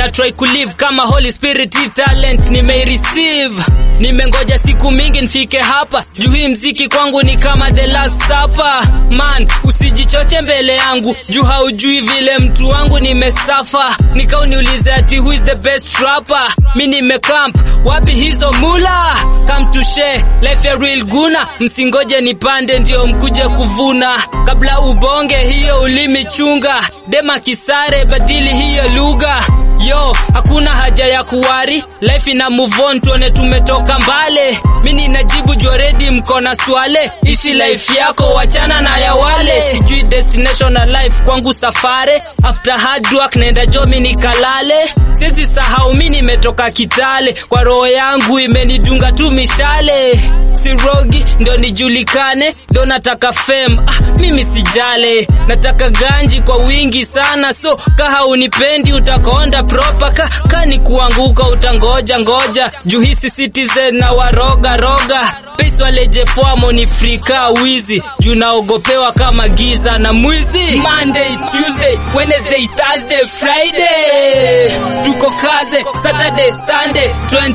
na try kulive kama Holy Spirit hii talent nimeireceive. Nimengoja siku mingi nifike hapa, juu hii mziki kwangu ni kama the last supper. Man, usijichoche mbele yangu, juu haujui vile mtu wangu nimesafa. Nikau niulize ati who is the best rapper? Mi nimecamp, wapi hizo mula? Come to share life ya real guna, msingoje nipande ndio mkuje kuvuna. Kabla ubonge hiyo ulimi chunga, dema kisare badili hiyo lugha. Yo, hakuna haja ya kuwari, life ina move on, tuone tumetoka mbale. Mi ninajibu joredi, mko na swale, ishi life yako, wachana na ya wale. Sijui destination na life kwangu safare, after hard work naenda jomi nikalale. Sizi sahau mi nimetoka Kitale, kwa roho yangu imenidunga tu mishale. Sirogi ndo nijulikane, ndo nataka fame. Ah, mimi sijale, nataka ganji kwa wingi sana, so kaha unipendi utakonda proper ka, kani kuanguka utangoja ngoja, juu hisi citizen na waroga roga Pesa waleje fuamo ni frika wizi juu naogopewa kama giza na mwizi. Monday, Tuesday, Wednesday, Thursday, Friday tuko kaze, Saturday, Sunday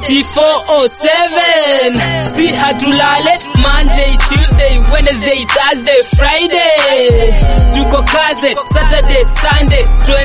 24/7 si hatulale. Monday, Tuesday, Wednesday, Thursday, Friday tuko kaze, Saturday, Sunday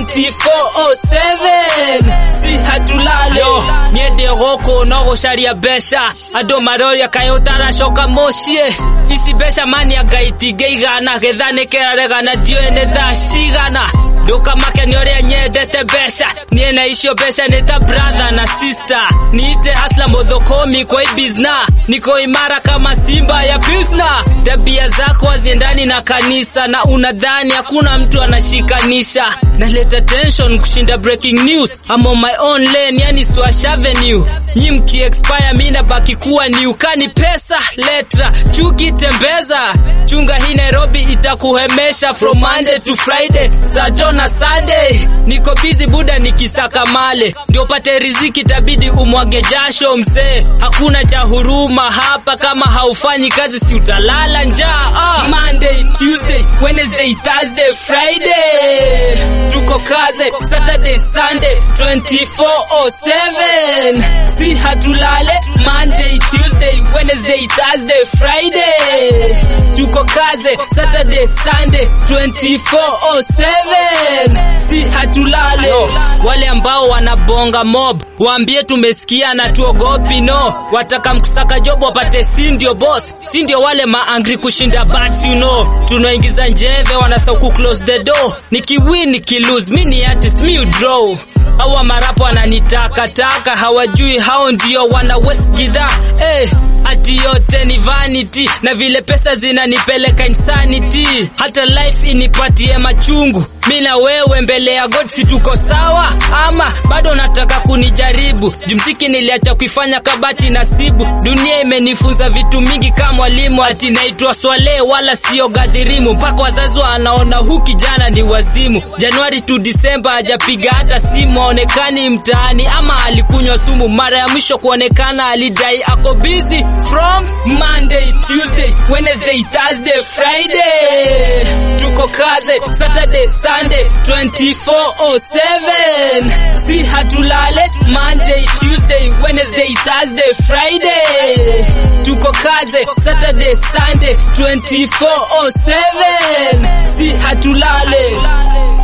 24/7 si hatulale. Yo, niende goko nogo sharia besha ando maroria kayotara shoka moshie ici mbeca mani angaitige igana gethane keraregana ndioene thaa cigana ndukamake nĩ ũrĩa nyendete mbeca niĩ na icio mbeca nĩ ta brother na sister niite hasla mũthũkũmi kwa ibizna niko imara kama simba ya pisna tabia zako haziendani na kanisa na unadhani hakuna mtu anashikanisha naleta tension kushinda breaking news I'm on my own lane yani Swash Avenue nyi mki expire mi nabaki kuwa ni ukani pesa letra chuki tembeza chunga hii Nairobi itakuhemesha from Monday to Friday Sato na Sunday niko busy buda nikisaka male ndio pate riziki tabidi umwage jasho mzee hakuna cha huruma hapa kama haufanyi kazi si utalala njaa ah. Monday Tuesday Wednesday Thursday Friday tuko kaze Saturday Sunday 24/7 si hatulale Monday Tuesday Wednesday Thursday Friday tuko kaze Saturday Sunday 24/7 si hatulale wale ambao wanabonga mob waambie tumesikia na tuogopi no wataka mkusaka job wapate si ndio boss si ndio wale maangri kushinda bats you know tunaingiza njeve wanasauku close the door nikiwin nikilose mi ni artist mi draw hawa marapo wananitakataka hawajui hao ndio wana west gidha eh, ati yote ni vanity na vile pesa zinanipeleka insanity hata life inipatie machungu mi na wewe mbele ya god si tuko sawa ama bado nataka kunijaribu jumziki niliacha kuifanya kabati nasibu dunia imenifunza vitu mingi kama mwalimu ati naitwa swale wala sio gadhirimu mpaka wazazi wanaona hu kijana ni wazimu januari tu disemba hajapiga hata simu aonekani mtaani ama alikunywa sumu mara ya mwisho kuonekana alidai ako busy from monday tuesday wednesday thursday friday tuko kaze saturday sunday 24/7 si hatulale monday tuesday wednesday thursday friday tuko kaze saturday sunday 24/7 si hatulale